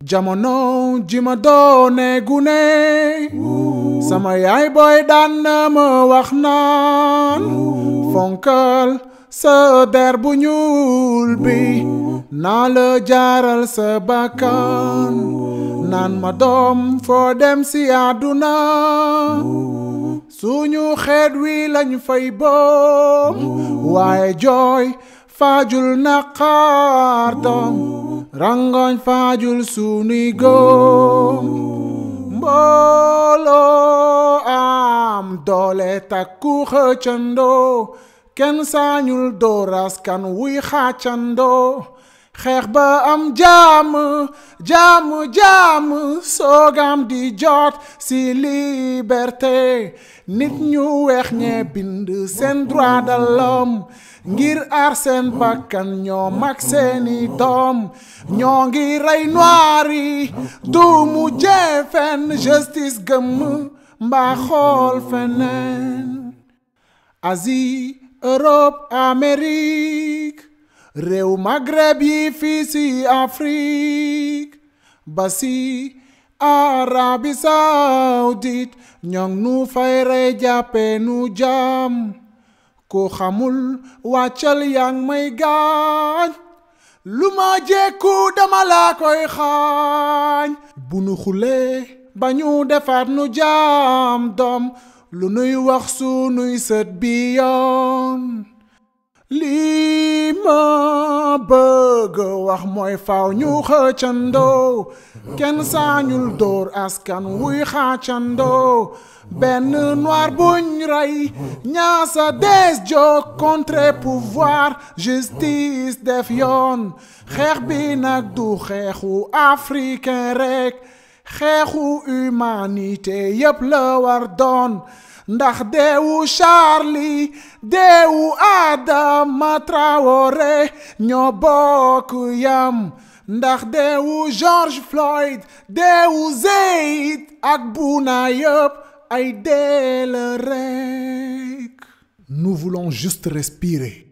jamono ji ma doone gune sama yaay booy daan na ma wax naan fonkal sa der bu ñuul bi naa la jaaral sa bakkan naan ma doom foo dem si àdduna suñu xeet wi lañ fay boom waaye jooy faajul naqaar doom rangoñ faajul sunuy góom mbooloo am doole takku xëccandoo kenn sañul door askan wuy xàccandoo xeex ba am jàmm jàmm jàmm soogam di jot ci liberté nit ñu weex ñee bind seen droit de l'homme ngir aar seen bakkan ñoo mag seeni doom ñoo ngi rey noir yi du mu jeefen justice gëmm mbaa xool feneen Asie Europe Amérique réew Maghreb yi fii ci Afrique ba ci Arabie Saoudite ñoo nu fay rey jàppe nu jaam ku xamul wàccal yaa ngi may gaañ lu ma jekku dama laa koy xaañ bu nu xulee ba ñu defaat nu jaam doom lu nuy wax sunuy sët bi yoon lii ma bëgg wax mooy faw ñu xëccandoo kenn sañul dóor askan wuy xàccandoo benn noir buñ rey ñaasa des jóg contre pouvoir justice def yoon xeex bi nag du xeexu africain rek xeexu humanité yépp la war doon ndax deewu Charlie deewu Adama Traoré ñoo bokk yam ndax deewu George Floyd deewu Zayed ak Bouna yëpp ay dee la rek nous voulons juste respirer